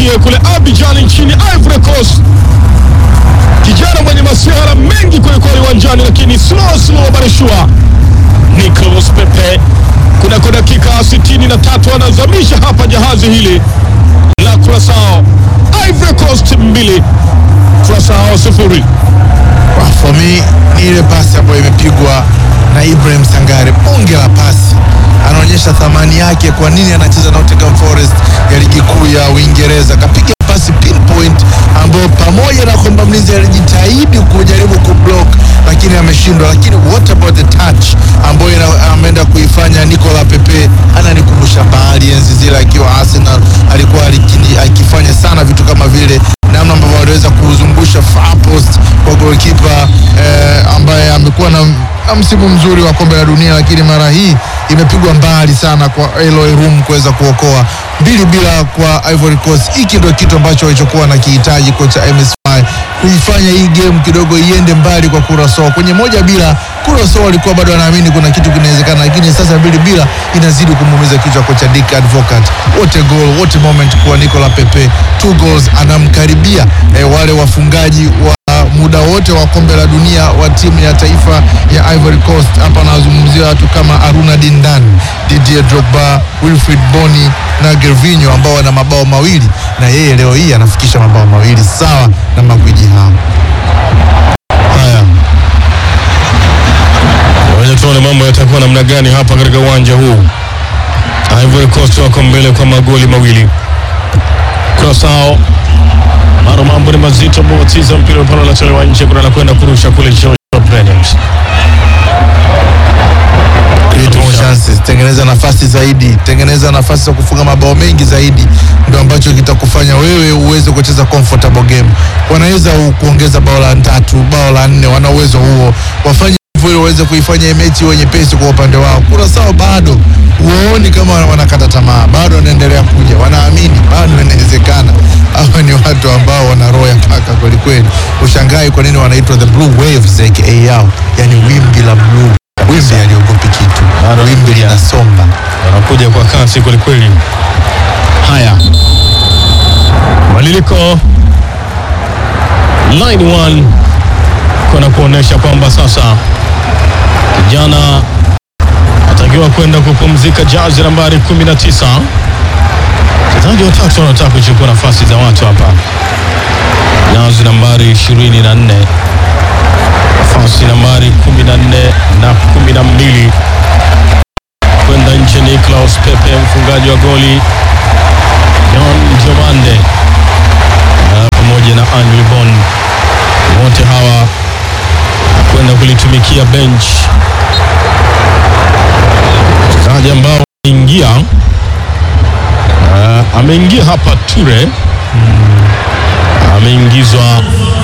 tuanzie kule Abidjan nchini Ivory Coast. Kijana mwenye masiara mengi kwelikweli uwanjani, lakini slow slow but sure. Nicolas Pepe kunako dakika 63 anazamisha hapa jahazi hili la Curaçao. Ivory Coast mbili Curaçao sifuri. Ah, For me ni ile pasi ambayo imepigwa na Ibrahim Sangare, bonge la pasi, anaonyesha thamani yake, kwa nini anacheza Nottingham Forest ya ligi kuu ya Uingereza. Kapiga pasi pinpoint ambayo pamoja na kwamba mlinzi alijitahidi kujaribu kublock lakini ameshindwa. Lakini what about the touch ambayo ina- ameenda kuifanya Nicola Pepe, ananikumbusha mbali enzi zile akiwa Arsenal, alikuwa alikini- akifanya sana vitu kama vile namna ambavyo waliweza kuzungusha far post kwa goalkeeper eh, ambaye amekuwa na, na msimu mzuri wa kombe la dunia, lakini mara hii imepigwa mbali sana kwa Eloy Room kuweza kuokoa mbili bila kwa Ivory Coast. Hiki ndio kitu ambacho walichokuwa na kihitaji kocha MSY kuifanya hii game kidogo iende mbali kwa Curaçao. Kwenye moja bila Curaçao walikuwa bado wanaamini kuna kitu kinawezekana, lakini sasa mbili bila inazidi kumuumiza kichwa kocha Dick Advocat. Wote goal, wote moment kwa Nicolas Pepe, two goals, anamkaribia eh, wale wafungaji wa muda wote wa kombe la dunia wa timu ya taifa ya Ivory Coast. Hapa anazungumzia watu kama Aruna Dindan, Didier Drogba, Wilfried Bony na Gervinho ambao wana mabao mawili, na yeye leo hii anafikisha mabao mawili sawa na magwiji hao. Haya, ngoja tuone mambo yatakuwa namna gani hapa katika uwanja huu. Ivory Coast wako mbele kwa magoli mawili. Curaçao bado mambo ni mazito, Bobatiza mpira mpana unatolewa nje, kuna anakwenda kurusha kule George Brenius. Create more chances, tengeneza nafasi zaidi, tengeneza nafasi za kufunga mabao mengi zaidi, ndio ambacho kitakufanya wewe uweze kucheza comfortable game. Wanaweza u- kuongeza bao la tatu, bao la nne, wana uwezo huo, wafanye hivyo ili waweze kuifanya hii mechi iwe nyepesi kwa upande wao. Curaçao bado huoni kama wanakata tamaa, bado wanaendelea kuja, wanaamini bado inawezekana. Hawa ni watu ambao wana roho ya paka kwelikweli. Ushangai kwa nini wanaitwa the blue waves aka yao, yani wimbi la blue wimbi aliogopi kitu, Bado wimbi wanakuja. linasomba. wanakuja kwa kasi kwelikweli. Haya, badiliko line one kuna kuonyesha kwamba sasa kijana atakiwa kwenda kupumzika, jazi nambari 19. Wachezaji watatu wanataka kuchukua nafasi za watu hapa, jazi nambari 24, nafasi nambari 14 na 12 kwenda nje ni Klaus Pepe, mfungaji wa goli John Diomande na pamoja na Andrew Bon, wote hawa kwenda kulitumikia bench. Wachezaji ambao wameingia, uh, ameingia hapa Ture, ameingizwa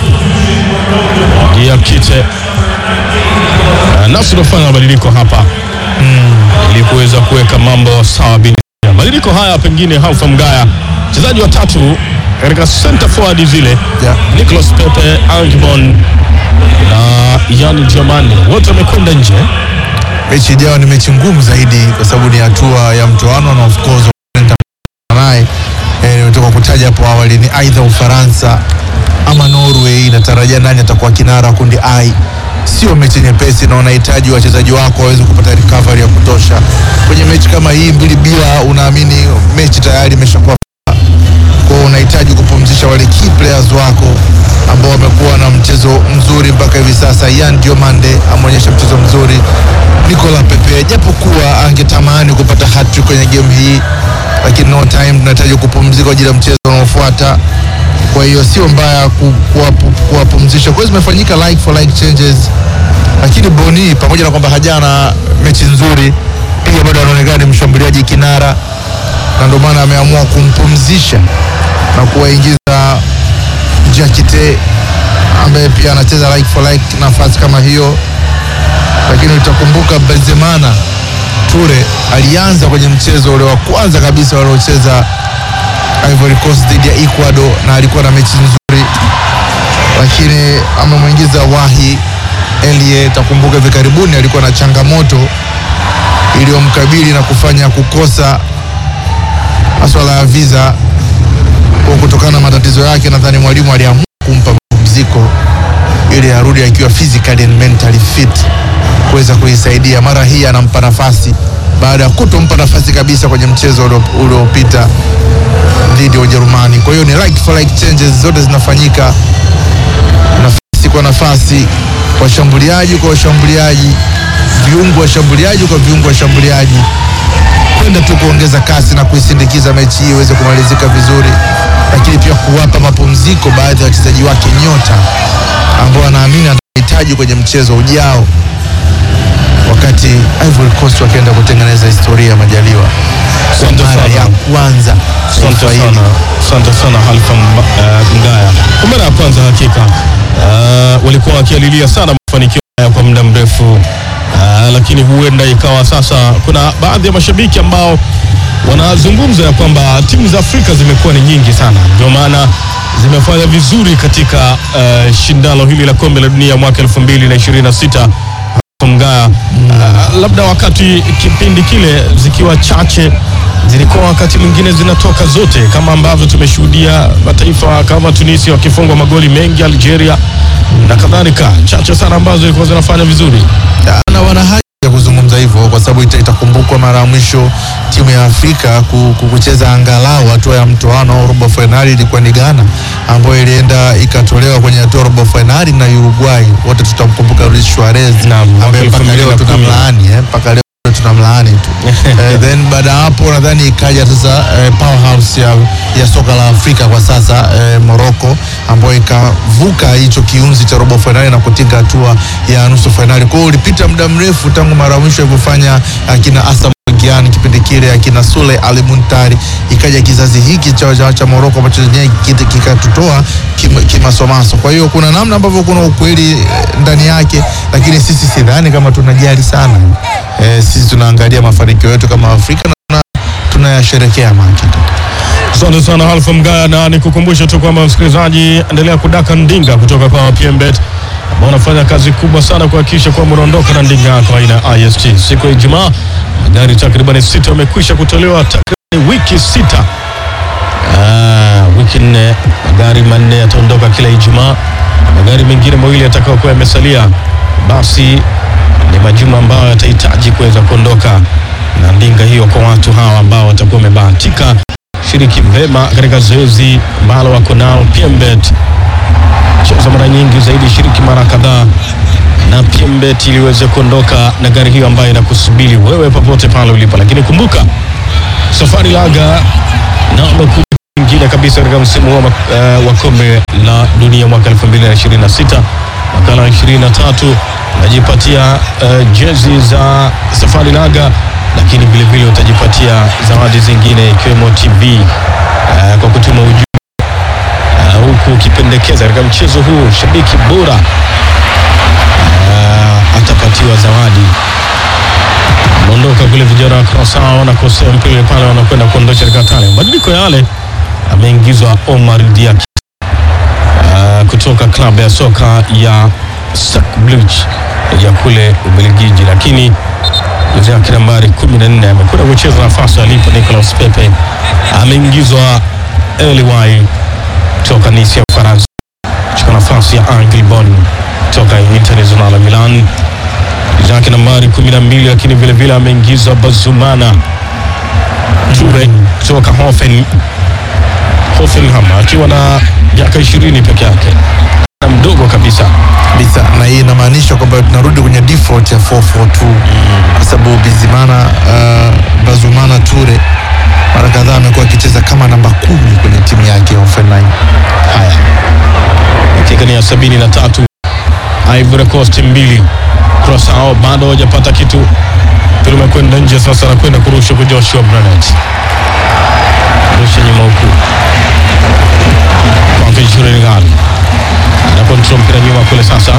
Gia Kite uh, nafsi unafanya mabadiliko hapa ili kuweza kuweka mambo sawa bin mabadiliko haya pengine Haufa Mgaya, wachezaji watatu katika center forward zile Yeah. Nicolas Pepe, Angbon na Yan Diomande wote wamekwenda nje. mechi ijayo ni mechi ngumu zaidi kwa sababu ni hatua ya mtoano na of course naye eh, nimetoka kutaja hapo awali ni aidha Ufaransa ama Norway. Inatarajia nani atakuwa kinara wa kundi I. Sio mechi nyepesi na unahitaji wachezaji wako waweze kupata recovery ya kutosha kwenye mechi kama hii mbili bila. Unaamini mechi tayari imeshakuwa kwa hiyo unahitaji kupumzisha wale key players wako ambao wamekuwa na mchezo mzuri mpaka hivi sasa. Yan Diomande ameonyesha mchezo mzuri. Nicolas Pepe japokuwa angetamani kupata hat-trick kwenye game hii, lakini no time, tunahitaji kupumzika kwa ajili ya mchezo unaofuata. Kwa hiyo sio mbaya ku- kuwapu- kuwapumzisha. Kwa hiyo zimefanyika like for like changes, lakini Boni pamoja na kwamba hajana mechi nzuri, pia bado anaonekana ni mshambuliaji kinara na ndio maana ameamua kumpumzisha na kuwaingiza Jakite ambaye pia anacheza like for like nafasi kama hiyo, lakini utakumbuka Benzemana Ture alianza kwenye mchezo ule wa kwanza kabisa waliocheza Ivory Coast dhidi ya Ecuador na alikuwa na mechi nzuri, lakini amemwingiza Wahi Elie. Takumbuka hivi karibuni alikuwa na changamoto iliyomkabili na kufanya kukosa masuala ya visa Kwa kutokana na matatizo yake, nadhani mwalimu aliamua kumpa mapumziko ili arudi akiwa physically and mentally fit kuweza kuisaidia. Mara hii anampa nafasi baada ya kutompa nafasi kabisa kwenye mchezo ulio- uliopita dhidi ya Ujerumani. Kwa hiyo ni like for like changes zote zinafanyika nafasi kwa nafasi, washambuliaji kwa washambuliaji, viungo washambuliaji kwa viungo washambuliaji, kwenda tu kuongeza kasi na kuisindikiza mechi hii iweze kumalizika vizuri, lakini pia kuwapa mapumziko baadhi ya wachezaji wake nyota ambao anaamini atahitaji kwenye mchezo ujao, wakati Ivory Coast wakienda kutengeneza historia Majaliwa kwa Asante mara sana. ya kwanza Asante taifa hili sana, asante sana Halfa Mba- eh, Mgaya. Kwa mara ya kwanza hakika uh, walikuwa wakialilia sana mafanikio haya kwa muda mrefu uh, lakini huenda ikawa sasa kuna baadhi ya mashabiki ambao wanazungumza ya kwamba timu za Afrika zimekuwa ni nyingi sana, ndio maana zimefanya vizuri katika uh, shindano hili la kombe la dunia mwaka 2026 Mgaya. Uh, labda wakati kipindi kile zikiwa chache zilikuwa wakati mwingine zinatoka zote, kama ambavyo tumeshuhudia mataifa kama Tunisia wakifungwa magoli mengi, Algeria na kadhalika, chache sana ambazo zilikuwa zinafanya vizuri. na wana haki ya kuzungumza hivyo kwa sababu ita- itakumbukwa mara ya mwisho timu ya Afrika ku- ku- kucheza angalau hatua ya mtoano au robo fainali ilikuwa ni Ghana ambayo ilienda ikatolewa kwenye hatua ya robo fainali na Uruguay. Wote tutamkumbuka Luis Suarez Naam, mwaka ambaye mpaka leo 2010. tunamlaani eh, mpaka leo tunamlaani tu eh, then baada ya hapo nadhani ikaja sasa eh, powerhouse ya, ya soka la Afrika kwa sasa eh, Morocco ambayo ikavuka hicho kiunzi cha robo fainali na kutinga hatua ya nusu fainali. Kwa hiyo ulipita muda mrefu tangu mara ya mwisho alivyofanya akina Asam Gyan kipindi kile akina Sule Ali Muntari, ikaja kizazi hiki cha, cha, cha Morocco ambacho chenyewe kit- kikatutoa kim- kimasomaso. Kwa hiyo kuna namna ambavyo kuna ukweli eh, ndani yake, lakini sisi sidhani kama tunajali sana eh, sisi tunaangalia mafanikio yetu kama Afrika na tuna- tunayasherekea makita. Asante sana Halfa Mgaya, na nikukumbusha tu kwamba msikilizaji, endelea kudaka ndinga kutoka kwa PMBet ambao wanafanya kazi kubwa sana kuhakikisha kwamba unaondoka na ndinga yako aina ya IST. Siku ya Ijumaa magari takriban sita wamekwisha kutolewa, takriban wiki sita. Ah, wiki nne, magari manne yataondoka kila Ijumaa, magari mengine mawili yatakayokuwa yamesalia, basi ni majuma ambayo yatahitaji kuweza kuondoka na ndinga hiyo kwa watu hawa ambao watakuwa wamebahatika shiriki vema katika zoezi ambalo wako nao PMBet. Cheza mara nyingi zaidi, shiriki mara kadhaa na PMBet ili uweze kuondoka na gari hiyo ambayo inakusubiri wewe popote pale ulipo. Lakini kumbuka safari laga namba kumi nyingine kabisa katika msimu huu uh, wa kombe la dunia mwaka 2026 makala 23 unajipatia uh, jezi za safari laga lakini vile vile utajipatia zawadi zingine ikiwemo TV uh, kwa kutuma ujumbe uh, huku ukipendekeza katika mchezo huu shabiki bora uh, atapatiwa zawadi. Ameondoka kule vijana wa Curaçao wanakosea mpira pale, wanakwenda kuondosha katika tani. Mabadiliko yale ameingizwa Omar Diakite uh, kutoka klabu ya soka ya Sak Bluch ya kule Ubelgiji, lakini jezi yake nambari 14 amekwenda kucheza nafasi alipo Nicolas Pepe. Ameingizwa Eliwai kutoka Nice ya Ufaransa kuchukua nafasi ya Angel Bon kutoka Internazionale Milan jezi yake nambari 12, lakini vile vile ameingizwa Bazumana Ture kutoka Hoffen Hoffenheim akiwa na miaka 20 peke yake na mdogo kabisa. kabisa na hii inamaanisha kwamba tunarudi kwenye default ya 442 kwa sababu Bizimana uh, Bazumana Ture mara kadhaa amekuwa akicheza kama namba kumi kwenye timu yake ya Hoffenheim. Haya, dakika ni ya sabini na tatu. Ivory Coast mbili, Curaçao bado hajapata kitu. Mpira umekwenda nje, sasa anakwenda kurusha kwa Joshua Brenet, rusha nyuma huku kwake Juregal ana kontrol mpira nyuma kule sasa,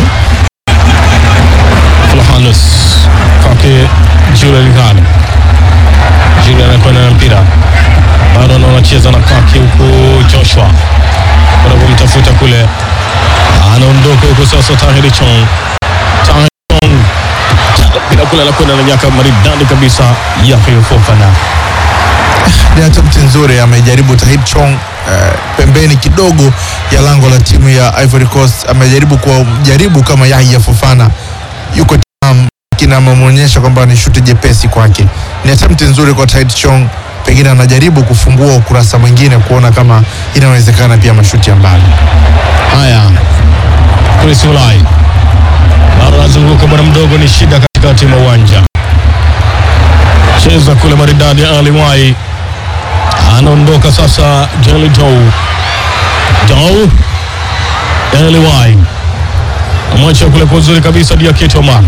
Flahanus kwake Juregal, Jure anakwenda na mpira bado anaonacheza na kwake huku Joshua wanapomtafuta kule, anaondoka huko sasa. Tahiri Chong, Tahiri Chong bila kule, anakwenda na nyaka maridadi kabisa ya Fofana. Ni attempt nzuri amejaribu Tahib Chong eh, pembeni kidogo ya lango la timu ya Ivory Coast. Amejaribu kujaribu kama Yahya Fofana yuko timamu, lakini amemwonyesha kwamba ni shuti jepesi kwake. Ni attempt nzuri kwa Tait Chong, pengine anajaribu kufungua ukurasa mwingine kuona kama inawezekana pia mashuti ya mbali. Haya, Chris Ulai bado anazunguka bwana mdogo, ni shida katikati mwa uwanja, cheza kule maridadi. Ali Mwai anaondoka sasa. Jeli Dou Dou Ali Mwai amwacha kule kwa uzuri kabisa. Diakite Omar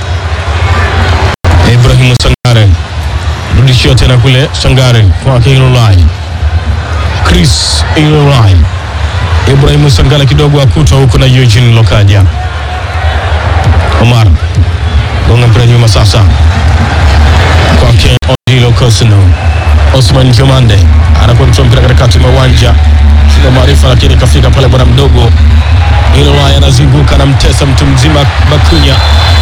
Ibrahim Sangare rudishia tena kule Sangare kwake Ilulai Chris Ilulai Ibrahim Sangala kidogo akutwa huko na Eugene Lokaja. Omar gonga mpira nyuma sasa kwake Odilo Kosino. Osman Jomande anakontrol mpira katikati mwa uwanja, sina maarifa, lakini kafika pale bwana mdogo Ilolai anazunguka anamtesa mtu mzima Bakunya.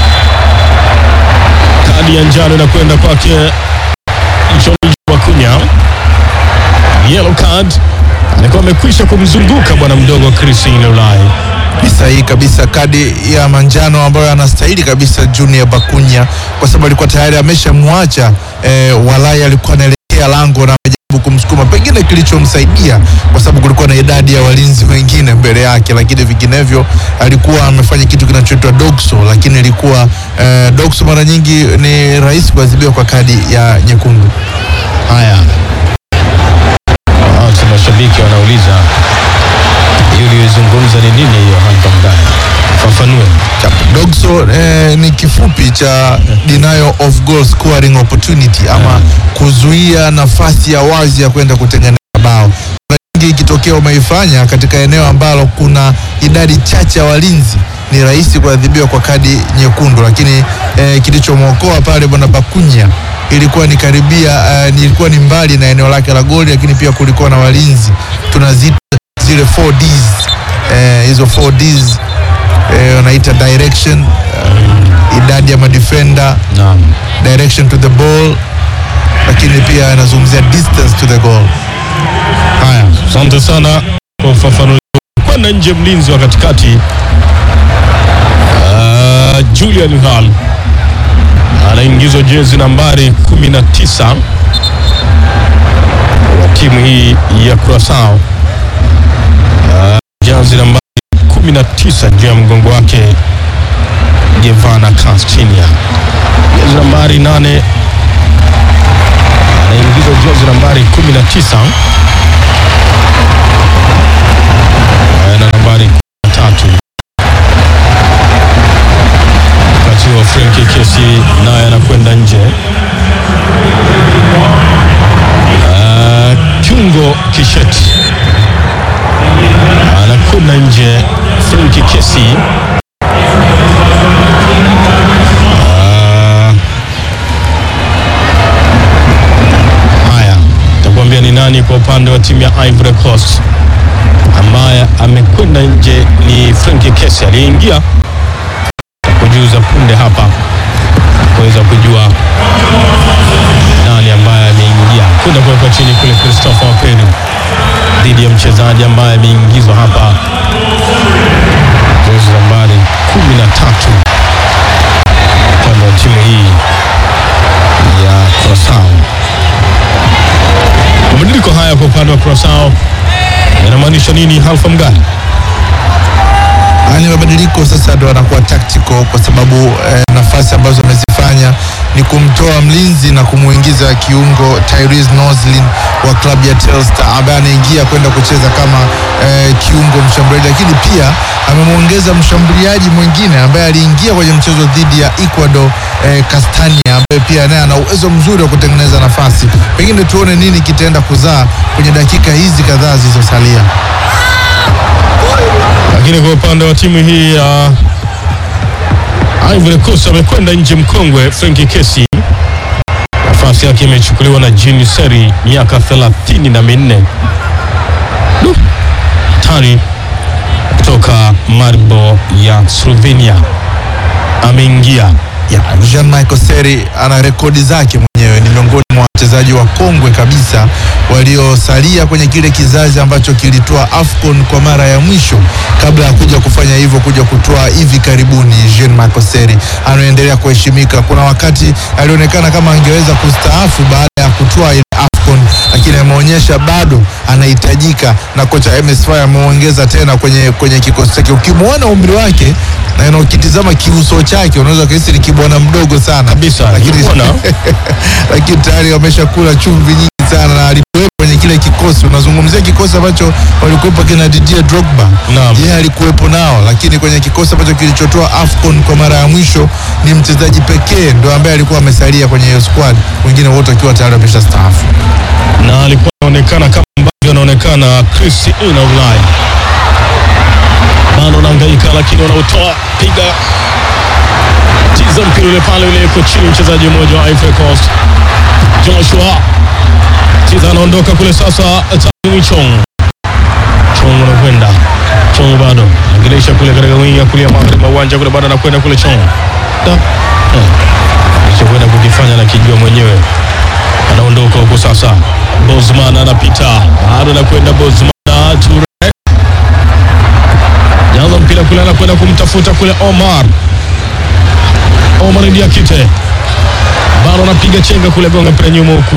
Kadi ya njano inakwenda kwake John Bakunya, yellow card alikuwa amekwisha kumzunguka bwana mdogo Chris Ilolai. Ni sahihi kabisa, kadi ya manjano ambayo anastahili kabisa Junior Bakunya, kwa sababu alikuwa tayari ameshamwacha eh, Walai alikuwa anaelekea lango na amejaribu kumsukuma, pengine kilichomsaidia kwa sababu kulikuwa na idadi ya walinzi wengine mbele yake, lakini vinginevyo alikuwa amefanya kitu kinachoitwa dogso, lakini ilikuwa eh, dogso mara nyingi ni rahisi kuadhibiwa kwa kadi ya nyekundu. Haya, Watu mashabiki wanauliza hiyo uliyozungumza ni nini hiyo hapa mdani? Fafanue. Dogso eh, ni kifupi cha denial of goal scoring opportunity ama kuzuia nafasi ya wazi ya kwenda kutengeneza bao. Mara nyingi ikitokea umeifanya katika eneo ambalo kuna idadi chache ya walinzi ni rahisi kuadhibiwa kwa kadi nyekundu, lakini eh, kilichomwokoa pale bwana Bakunya ilikuwa ni karibia eh, ni- ilikuwa ni mbali na eneo lake la goli, lakini pia kulikuwa na walinzi tunaziita zile 4Ds eh, hizo 4Ds eh, wanaita direction uh, idadi ya madefender Naam. direction to the ball, lakini pia anazungumzia distance to the goal. Haya, asante sana kwa ufafanuzi. Kwenda nje mlinzi wa katikati uh, Julian Hall anaingizwa jezi nambari 19 wa timu hii ya Curaçao. Uh, jezi nambari 19 juu ya mgongo wake Gevana Castinia. Jezi nambari 8 anaingizwa jezi nambari 19 na nambari tatu wakati wa Frenki Kesi naye anakwenda nje. Ah, Kiungo Kisheti anakwenda nje. Frenki Kesi Ah, haya, takuambia ni nani kwa upande wa timu ya Ivory Coast ambaye amekwenda nje ni Frank Kesi aliyeingia kujuza punde hapa kuweza kujua nani ambaye ameingia kwenda kuwekwa chini kule. Christopher Operi dhidi ya mchezaji ambaye ameingizwa hapa jezi nambari kumi na tatu upande wa timu hii ya Curaçao. Mabadiliko haya kwa upande wa Curaçao yanamaanisha nini, Halfa Mgani? Haya ni mabadiliko sasa, ndo anakuwa tactical kwa sababu eh, nafasi ambazo amezifanya ni kumtoa mlinzi na kumuingiza kiungo Tyrese Noslin wa klabu ya Telstar ambaye anaingia kwenda kucheza kama eh, kiungo mshambuliaji, lakini pia amemwongeza mshambuliaji mwingine ambaye aliingia kwenye mchezo dhidi ya Ecuador eh, Castania ambaye pia naye ana uwezo mzuri wa kutengeneza nafasi. Pengine tuone nini kitaenda kuzaa kwenye dakika hizi kadhaa zilizosalia. Lakini kwa upande wa timu hii ya Ivory Coast amekwenda nje mkongwe Frenki Kesi, nafasi yake imechukuliwa na Jean Seri, miaka thelathini na minne Du, tani kutoka Maribor ya Slovenia ameingia. ya Jean Michael Seri ana rekodi zake mwenyewe, ni miongoni mwa wachezaji wa kongwe kabisa waliosalia kwenye kile kizazi ambacho kilitoa AFCON kwa mara ya mwisho kabla ya kuja kufanya hivyo kuja kutoa hivi karibuni. Jean Marc Seri anaendelea kuheshimika. Kuna wakati alionekana kama angeweza kustaafu baada ya kutoa ile AFCON, lakini ameonyesha bado anahitajika, na kocha MS Fire ameongeza tena kwenye, kwenye kikosi chake. Ukimwona umri wake na ukitizama kiuso chake unaweza kuhisi ni kibwana mdogo sana Kabisa, lakini, nimeona. lakini tayari wameshakula chumvi nyingi sana na alikuwepo kwenye kile kikosi. Unazungumzia kikosi ambacho walikuwepo kina Didier Drogba, Naam. yeye alikuwepo nao, lakini kwenye kikosi ambacho kilichotoa AFCON kwa mara ya mwisho ni mchezaji pekee ndo ambaye alikuwa amesalia kwenye hiyo squad, wengine wote wakiwa tayari wameshastaafu. na alikuwa anaonekana kama ambavyo anaonekana Chris ina Ulaya bado anahangaika, lakini wanautoa piga tiza mpira ule pale ule yuko chini, mchezaji mmoja wa Ivory Coast Joshua tiza anaondoka kule sasa, Tani Chong Chong anakwenda Chong bado anageresha kule katika wingi ya kulia magharibi mwa uwanja kule, bado anakwenda kule Chong da eh, alichokwenda kukifanya na kijua mwenyewe anaondoka huko sasa. Bosman anapita bado anakwenda Bosman Ture jaza mpira kule, anakwenda kumtafuta kule Omar Omar Diakite bado anapiga chenga kule, gonga mpira nyuma huku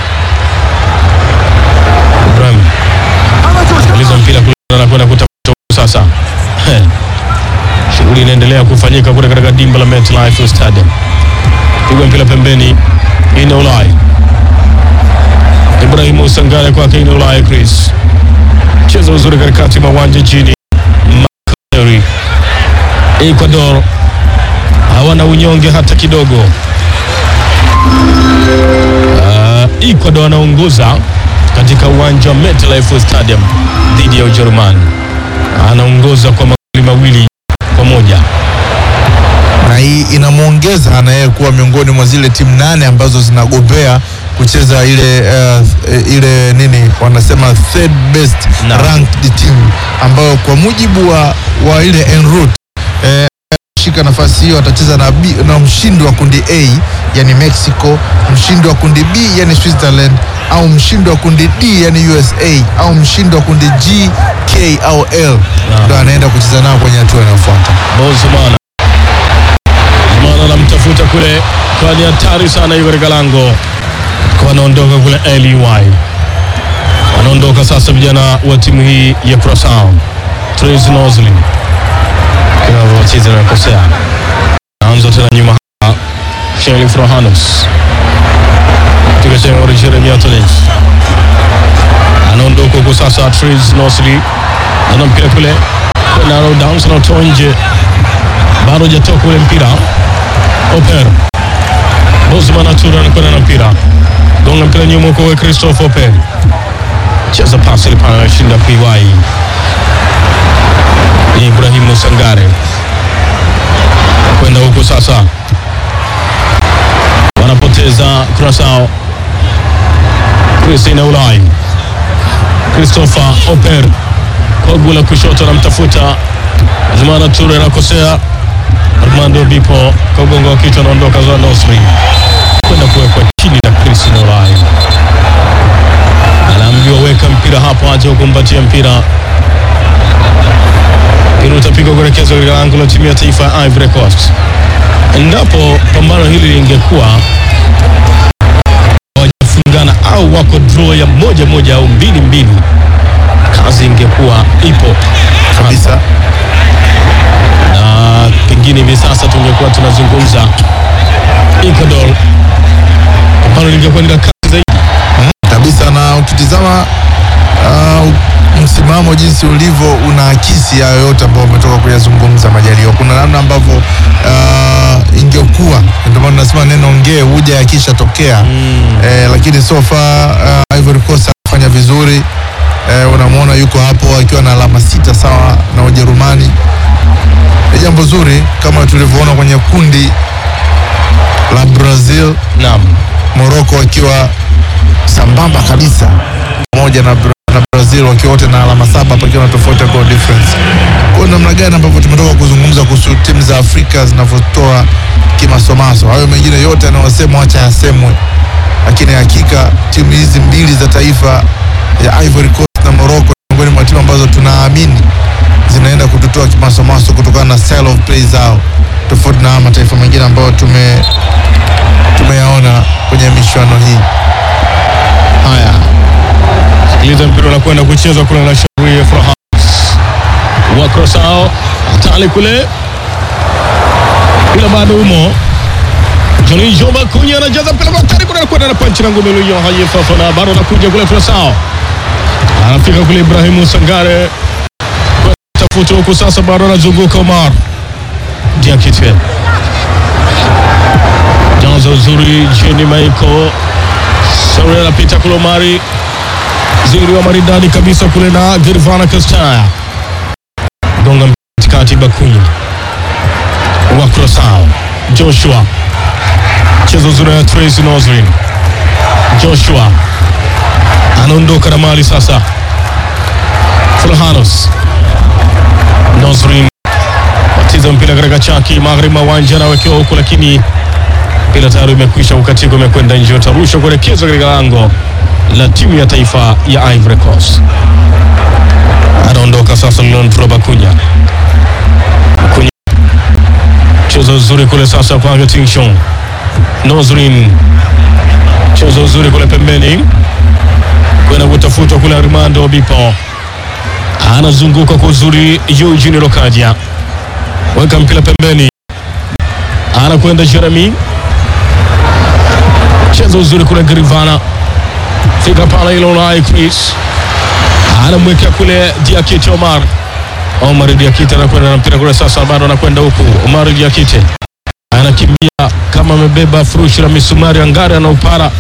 Ibrahim aliza mpira kule, anakwenda kutafuta huku sasa. Heh. Shughuli inaendelea kufanyika kule katika dimba la MetLife Stadium, pigwa mpira pembeni, ina Ulai Ibrahimu Sangare kwake ina Ulaya Chris cheza uzuri katikati mwa uwanja chini Makari Ecuador hawana unyonge hata kidogo. Uh, Ecuador anaongoza katika uwanja wa MetLife Stadium dhidi ya Ujerumani, anaongoza kwa magoli mawili kwa moja. na hii inamwongeza na yeye kuwa miongoni mwa zile timu nane ambazo zinagombea kucheza ile uh, ile nini wanasema third best Naam. ranked team ambayo kwa mujibu wa, wa ile en route eh, shika nafasi hiyo atacheza na, B, na mshindi wa kundi A yani Mexico, mshindi wa kundi B yani Switzerland au mshindi wa kundi D yani USA au mshindi wa kundi G, K au L ndo anaenda kucheza nao kwenye hatua inayofuata. Bozumana Zumana anamtafuta kule, kwa ni hatari sana, yuko katika lango, kwa anaondoka kule LEY, wanaondoka sasa vijana wa timu hii ya Curaçao. Trace Nosley kinavyocheza na kosea, naanza tena nyuma hapa, Sheli Frohanos piga chenga Jeremy Antonis anaondoka huko sasa, Trace Nosley ana mpira kule Naro Downs anatoa nje, bado hajatoka ule mpira. Oper Bosman Atura anakwenda na mpira, gonga mpira nyuma huko, we Christophe Oper cheza pasi ile pale, anashinda PY Ibrahimu Sangare kwenda huko sasa, wanapoteza Curaçao. Christina Ulai Christopher Oper kwa gula kushoto anamtafuta Zumana Ture anakosea. Armando Bipo kwa ugongo wa kichwa anaondoka za Nosri kwenda kuwekwa chini na Christina Ulai, anaambiwa weka mpira hapo, acha kukumbatia mpira. Mpira utapigwa kuelekezwa katika lango la timu ya taifa ya Ivory Coast. Endapo pambano hili lingekuwa hawajafungana au wako draw ya moja moja au mbili mbili, kazi ingekuwa ipo Kabisa. na pengine hivi sasa tungekuwa tunazungumza Ecuador, pambano lingekuwa ni la kazi zaidi. kabisa na ukitizama uh, msimamo jinsi ulivyo unaakisi hayo yote ambayo umetoka kuyazungumza Majaliwa. Kuna namna ambavyo uh, ingekuwa, ndio maana nasema neno ngee huja yakishatokea eh, lakini so far uh, Ivory Coast anafanya vizuri eh, unamwona yuko hapo akiwa na alama sita sawa na Ujerumani. Ni jambo zuri kama tulivyoona kwenye kundi la Brazil Naam, Morocco wakiwa sambamba kabisa pamoja pamoja na, Bra- na Brazil wakiwa wote na alama saba pakiwa na tofauti ya goal difference. Kwa hiyo namna gani ambavyo tumetoka kuzungumza kuhusu timu za Afrika zinavyotoa kimasomaso, hayo mengine yote yanayosema wacha yasemwe, lakini hakika timu hizi mbili za taifa ya Ivory Coast na Morocco ni miongoni mwa timu ambazo tunaamini zinaenda kututoa kimasomaso kutokana na style of play zao, tofauti na haya mataifa mengine ambayo tume tumeyaona kwenye michuano hii. Haya, sikiliza, mpira unakwenda kuchezwa kule na Shauri Frahans wa Krosao hatali kule, ila bado umo Johnny Joma Kunya anajaza mpira kwa hatari kule, anakwenda na panchi na ngome Luyo Haye Fafana, bado anakuja kule Krosao, anafika kule Ibrahimu Sangare tafuta huku sasa, bado anazunguka Omar Diakite jaza uzuri Jenny Michael Sauri anapita kule Omari ziri wa maridadi kabisa kule na Girvana Kastaya gonga katikati Bakunya wa Krosao Joshua chezo zuri ya Tracy Noslin Joshua anaondoka na mali sasa Fulhanos Noslin watiza mpira katika chaki magharibi mwa uwanja anawekewa huku lakini mpira tayari umekwisha kukatika, umekwenda nje, utarushwa kuelekezwa katika lango la timu ya taifa ya Ivory Coast. Anaondoka sasa Leandro Bakunya. Bakunya chezo uzuri kule sasa kwa Tinshon Nozrin, chezo uzuri kule pembeni kwenda kutafutwa kule Armando Obipo, anazunguka kwa uzuri Eugene Lokadia, weka mpira pembeni, anakwenda Jeremy cheza uzuri kule Grivana, fika pale ile Unai Chris anamwekea kule Diakite Omar. Omar Diakite anakwenda na mpira kule sasa, bado anakwenda huku. Omar Diakite anakimbia kama amebeba furushi la misumari angari, anaupara.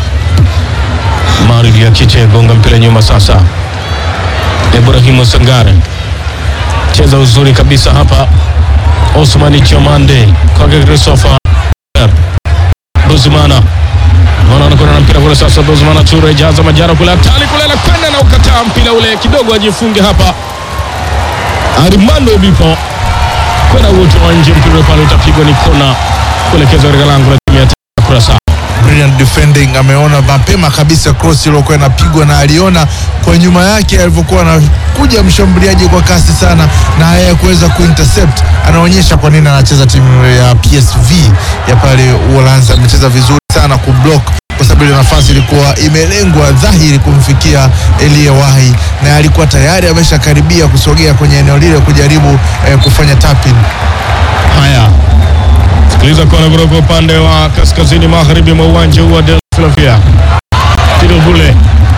Omar Diakite gonga mpira nyuma sasa, Ibrahimu Sangare cheza uzuri kabisa hapa, Osmani Chomande kwake Christopher Buzumana Bwana anakwenda na mpira kule sasa, Buzumana Ture jaza majara kule hatari kule, anakwenda na ukataa mpira ule kidogo, ajifunge hapa. Armando Bipo kwenda utoa nje, mpira ule pale utapigwa ni kona kuelekezwa katika lango la timu ya taifa ya Curaçao. Brilliant defending, ameona mapema kabisa cross iliyokuwa inapigwa na aliona kwa nyuma yake alivyokuwa anakuja mshambuliaji kwa kasi sana, na yeye kuweza kuintercept, anaonyesha kwa nini anacheza timu ya PSV ya pale Uholanzi. Amecheza vizuri sana kublock kwa sababu ile nafasi ilikuwa imelengwa dhahiri kumfikia Elie Wahi, na alikuwa tayari ameshakaribia kusogea kwenye eneo lile kujaribu eh, kufanya tapping. Haya, sikiliza kona kutoka upande wa kaskazini magharibi mwa uwanja huu wa Del Philadelphia. Tiro bule,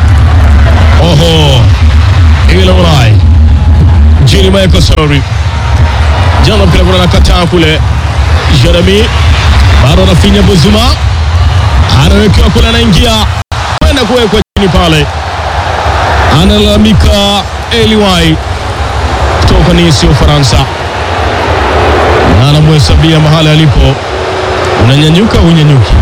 oho, ile ulai jini Michael Sorry jana mpira kuna nakataa kule, Jeremy bado anafinya Buzuma, anawekewa kule, anaingia kwenda kuwekwa chini pale, analalamika Eliwai kutoka Nice Ufaransa na anamhesabia mahali alipo, unanyanyuka unyanyuki.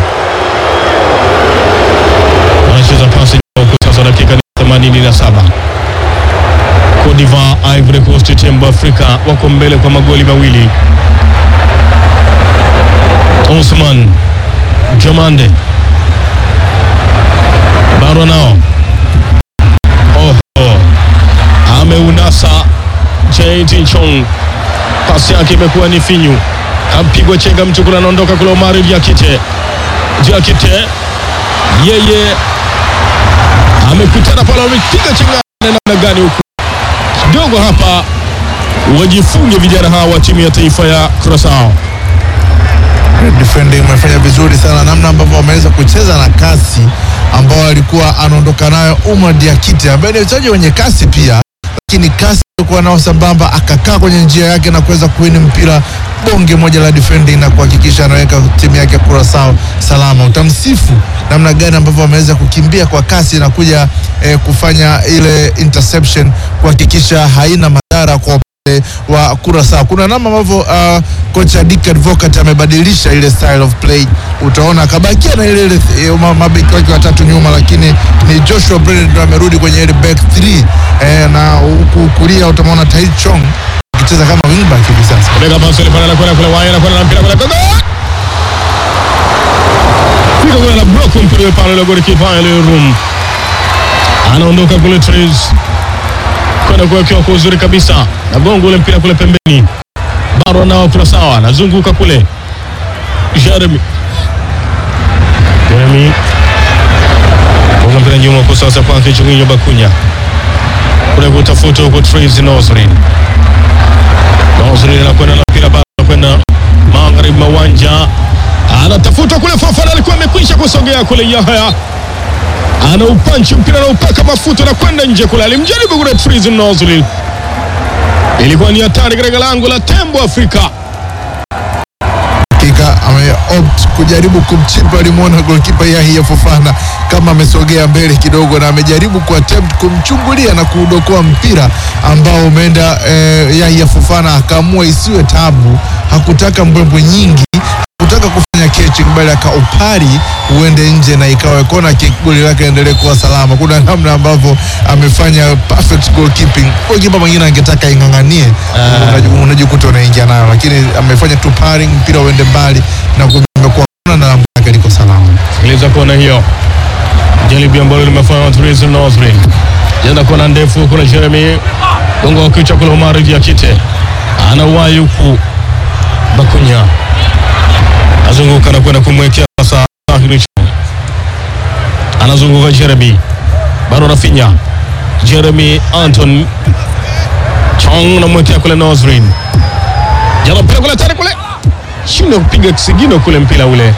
Wanacheza pasi huko sasa, dakika ni 87. Cote d'Ivoire, Ivory Coast, tembo Afrika wako mbele kwa magoli mawili. Osman Jomande bado nao oho, ameunasa Jatin Chong pasi yake imekuwa ni finyu, kapigwa chenga mtu kule, anaondoka kule. Omari Diakite, Diakite yeye amekutana pale, amepiga chenga namna gani huku kidogo hapa, wajifunge vijana hawa wa timu ya taifa ya Curaçao. defending umefanya vizuri sana, namna ambavyo wameweza kucheza na kasi ambao alikuwa anaondoka nayo Umar Diakite ambaye ni mchezaji wenye kasi pia, lakini kasi alikuwa nao sambamba, akakaa kwenye njia yake na kuweza kuwini mpira bonge moja la defending na kuhakikisha anaweka timu yake ya Curaçao salama. Utamsifu namna gani ambavyo wameweza kukimbia kwa kasi na kuja eh, kufanya ile interception kuhakikisha haina madhara kwa upande wale wa Kurasa. Kuna namna ambavyo uh, kocha Dick Advocat amebadilisha ile style of play, utaona akabakia na ile ile eh, ma- mabeki wake watatu nyuma, lakini ni Joshua Brennan ndo amerudi kwenye ile back 3 eh, na huku kulia utamwona Tai Chong akicheza kama wingback hivi sasa. Bega pasi ile pale anakwenda kule waya anakwenda na mpira kule gogo. Fika kule na block mpira ule pale ile golikipa ile room. Anaondoka kule Trace. Kwenda kuwekewa kwa uzuri kabisa. Na gongo ule mpira kule pembeni. Baro nao kwa sawa. Anazunguka kule. Jeremy. Jeremy. Gonga mpira nyuma kwa sasa kwa Kichunginyo Bakunya. Kule kutafuta huko Trace Nozrin. Nozri anakwenda na mpira bado anakwenda magharibi mwa uwanja, anatafuta kule. Fofana alikuwa amekwisha kusogea kule. Yahya ana upanchi mpira na upaka mafuta na kwenda nje kule, alimjaribu kule Trizin Nozri, ilikuwa ni hatari katika lango la Tembo Afrika. hakika ameopt kujaribu kumchipa. Alimwona golkipa Yahya Fofana kama amesogea mbele kidogo, na amejaribu kuattempt kumchungulia na kuudokoa mpira ambao umeenda eh, Yahya Fofana akaamua isiwe tabu, hakutaka mbwembwe nyingi hakutaka kufanya catching bali akaupari uende nje na ikawa kona kick, goli lake endelee kuwa salama. Kuna namna ambavyo amefanya perfect goalkeeping. Goalkeeper mwingine angetaka ing'ang'anie, unaju- unajikuta unaingia nayo, lakini amefanya tu paring, mpira uende mbali na kumekuwa kona na lambo lake liko salama. Sikiliza kona hiyo, jaribu ambalo limefanya na Trizin Nozri, jana kona ndefu kuna Jeremy gongo wa kichwa kule, Omar Diakite anauwai huku Bakunya azunguka na kwenda kumwekea sasa Tahiri Chong. Anazunguka Jeremy, bado Rafinha, Jeremy Anton Chong namwekea kule Nozrin, jana mpira kule tari kule, shinda kupiga kisigino kule mpira ule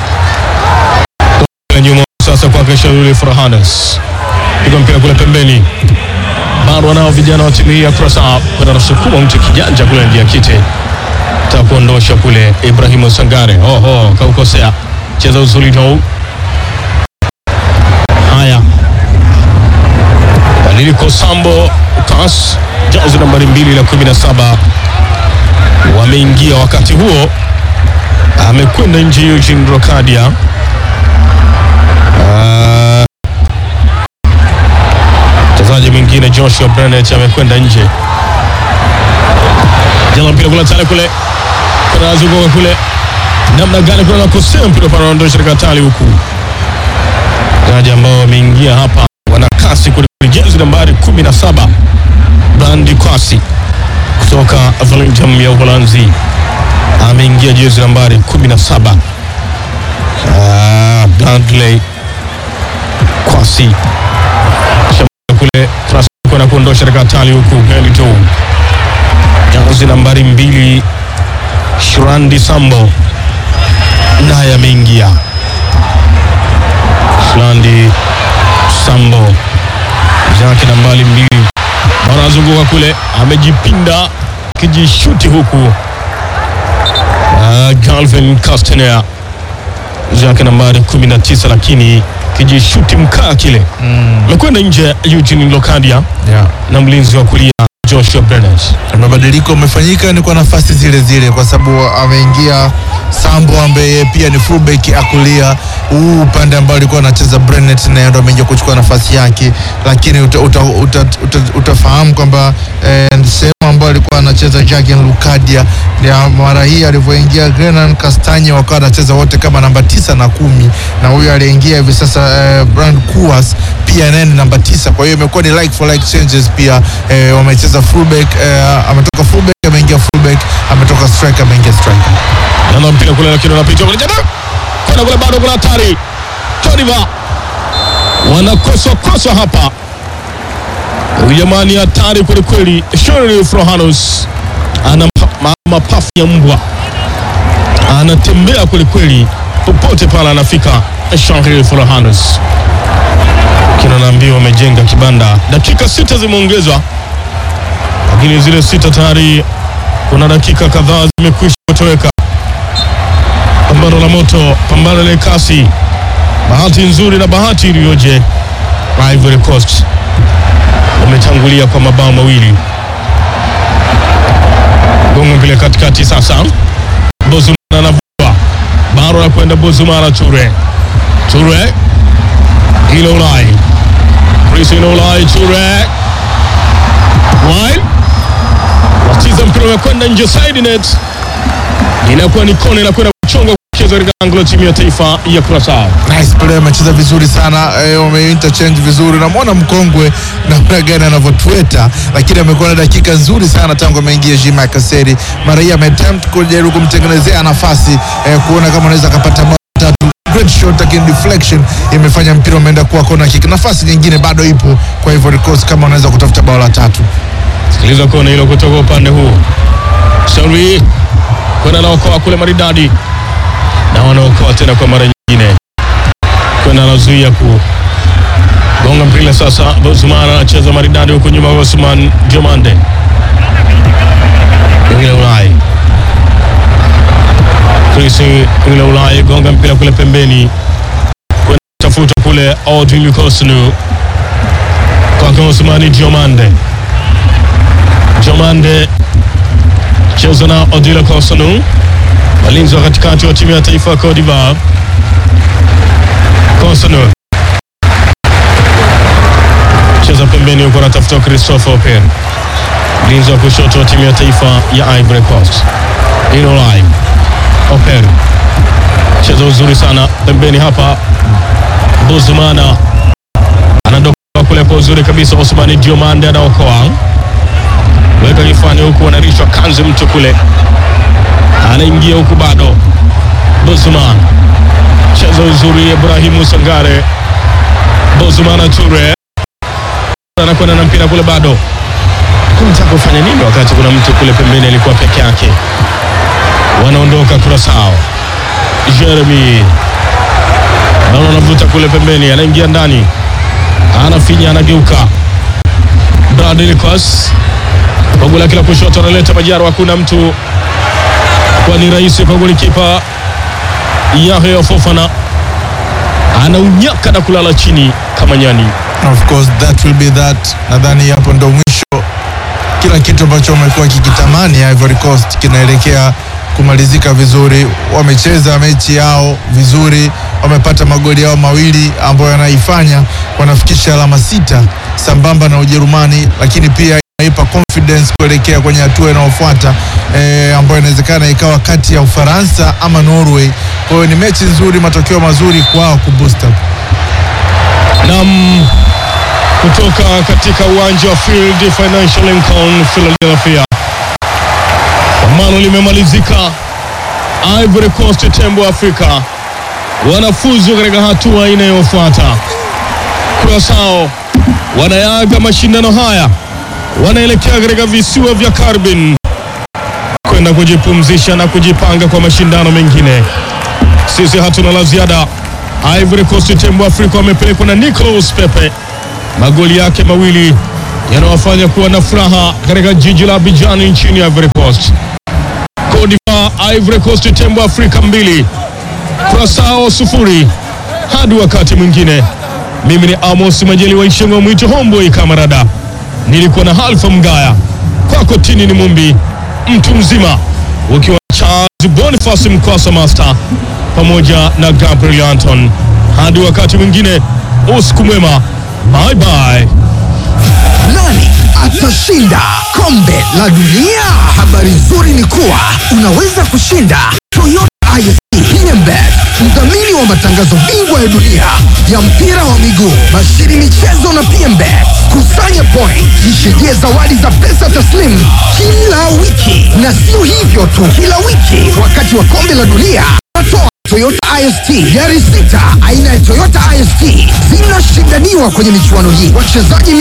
Kule nyuma sasa kwake Shauri Farhanes, piga mpira kule pembeni, bado wanao vijana wa timu hii ya Kurasa kwenda nasukuma mtu kijanja kule ndia kite ta kuondosha kule Ibrahimu Sangare. Oho, kaukosea cheza uzuri tu. Haya, Badiliko Sambo Kas jazi nambari mbili la kumi na saba wameingia wakati huo, amekwenda nje Eugene Rokadia. Ah, mchezaji mwingine Joshua Bennett amekwenda nje. Jana mpira kule tale kule kuna zunguka kule, namna gani kuna nakosea mpira pale, anaondosha katika hatari huku. Wachezaji ambao wameingia hapa wana kasi kuliko jezi nambari 17 Brandi Kwasi kutoka Volendam ya Uholanzi ameingia jezi nambari 17. Ah, Bradley Kwasi Shamba kule Trust kwenda kuondosha katika hatari huku Melito jezi nambari mbili Shurandi Sambo naye ameingia. Shurandi Sambo zake nambari mbili wanazunguka kule, amejipinda kijishuti huku. Uh, Galvin Castaner zake nambari 19 lakini kijishuti mkaa kile amekwenda nje. Eugene Lokadia Yeah. na mlinzi wa kulia Joshua Brennes. Mabadiliko amefanyika ni kwa nafasi zile zile, kwa sababu ameingia Sambo ambaye yeye pia ni fullback akulia huu upande ambao alikuwa anacheza Brennet, naye ndo ameingia kuchukua nafasi yake, lakini uta, uta, uta, uta, utafahamu kwamba eh, sehemu ambayo alikuwa anacheza Jurgen Lukadia ya mara hii alivyoingia Grenan Kastanye wakawa anacheza wote kama namba tisa na kumi, na huyu aliingia hivi sasa eh, Brand Kuas pia naye ni namba tisa. Kwa hiyo imekuwa ni like for like changes pia eh, wamecheza fullback eh, ametoka fullback ameingia fullback, ametoka striker ameingia striker. Nana mpira kule lakini unapita kule jana. Kuna kule bado kuna hatari. Toniva. Wanakoswa koswa hapa. Huyu jamani hatari kweli kweli. Shirley Frohanus ana ma- ma- mapafu ya mbwa. Anatembea kweli kweli popote pale anafika. Shirley Frohanus. Kina naambiwa wamejenga kibanda. Dakika sita zimeongezwa. Lakini zile sita tayari kuna dakika kadhaa zimekwisha kutoweka. Pambano la moto, pambano la kasi, bahati nzuri na bahati iliyoje. Ivory Coast wametangulia kwa mabao mawili. gonga mpira katikati sasa. Bozumana anavua baro la kwenda Bozumana, Ture Ture ile Ulai Christine Ulai Ture Wine wacheza mpira umekwenda nje, side net inakuwa ni kona, inakwenda kuchongwa kucheza katika anglo timu ya taifa ya Curaçao. Nice play, amecheza vizuri sana eh, wame interchange vizuri. Namwona mkongwe namna gani anavyotweta, lakini amekuwa na dakika nzuri sana tangu ameingia Jima Kaseri. Mara hii ameattempt kujaribu kumtengenezea nafasi eh, kuona kama anaweza akapata bao tatu. Great shot, lakini deflection imefanya mpira umeenda kuwa kona kick. Nafasi nyingine bado ipo kwa Ivory Coast kama wanaweza kutafuta bao la tatu. Sikiliza kona hilo kutoka upande huu, Shauri kwenda naokoa kule maridadi, na wanaokoa tena kwa mara nyingine, kwenda anazuia ku gonga mpira sasa. Bozumana anacheza maridadi huku nyuma, Osman Jomande Ngile Ulai Chris Ngile Ulai gonga mpira kule pembeni, kwenda tafuta kule Odin Kosnu kwake Osmani Jomande Jomande cheza na Odila Kosanu, walinzi wa katikati wa timu ya taifa ya Cote d'Ivoire. Kosanu cheza pembeni huko, anatafuta Christopher Open, mlinzi wa kushoto wa timu ya taifa ya Ivory Coast. Inolai Open cheza uzuri sana pembeni hapa, Buzumana anadoka kule kwa uzuri kabisa, Osmani Diomande anaokoa weka kifani huku, anarishwa kanzi mtu kule, anaingia huku bado. Bozman cheza uzuri, Ibrahimu Sangare, Bozman Ture anakwenda na mpira kule, bado kunataka kufanya nini wakati kuna mtu kule pembeni alikuwa peke yake. Wanaondoka Kurasao, Jeremy naona anavuta kule pembeni, anaingia ndani, anafinya, anageuka Bradley Kos kwa goli lake la kushoto analeta Majaro, hakuna mtu kwa ni rahisi kwa golikipa Yahya Fofana anaunyaka na kulala chini kama nyani. Of course that will be that. Nadhani hapo ndo mwisho, kila kitu ambacho wamekuwa kikitamani Ivory Coast kinaelekea kumalizika vizuri. Wamecheza mechi yao vizuri, wamepata magoli yao mawili ambayo yanaifanya wanafikisha alama sita sambamba na Ujerumani, lakini pia inaipa confidence kuelekea kwenye hatua inayofuata eh, ambayo inawezekana ikawa kati ya Ufaransa ama Norway. Kwa hiyo ni mechi nzuri, matokeo mazuri kwao kuboost up. Nam kutoka katika uwanja wa Field Financial Lincoln Philadelphia, pambano limemalizika. Ivory Coast tembo Afrika wanafuzu katika hatua inayofuata. Curaçao wanayaga mashindano haya, wanaelekea katika visiwa vya Carbin kwenda kujipumzisha na kujipanga kwa mashindano mengine. Sisi hatuna la ziada. Ivory Coast tembo Afrika wamepelekwa na Nicolas Pepe, magoli yake mawili yanawafanya kuwa na furaha katika jiji la Abidjan nchini Ivory Coast. Cote d'Ivoire, Ivory Coast tembo Afrika mbili, Curaçao sufuri. Hadi wakati mwingine, mimi ni Amos Majaliwa Ishengo Mwito Homboy Kamarada, nilikuwa na Halfa Mgaya, kwako Tini ni Mumbi, mtu mzima ukiwa Charles Boniface Mkwasa Master pamoja na Gabriel Anton. Hadi wakati mwingine, usiku mwema, bye bye. Nani atashinda kombe la dunia? Habari nzuri ni kuwa unaweza kushinda Toyota ISP Hyundai, mdhamini wa matangazo bingwa ya dunia ya mpira wa miguu, bashiri michezo na PMBet. Kusanya point, jishindia zawadi za pesa taslimu kila wiki, na sio hivyo tu, kila wiki wakati wa kombe la dunia tunatoa Toyota IST gari sita aina ya Toyota IST zinashindaniwa kwenye michuano hii. Wachezaji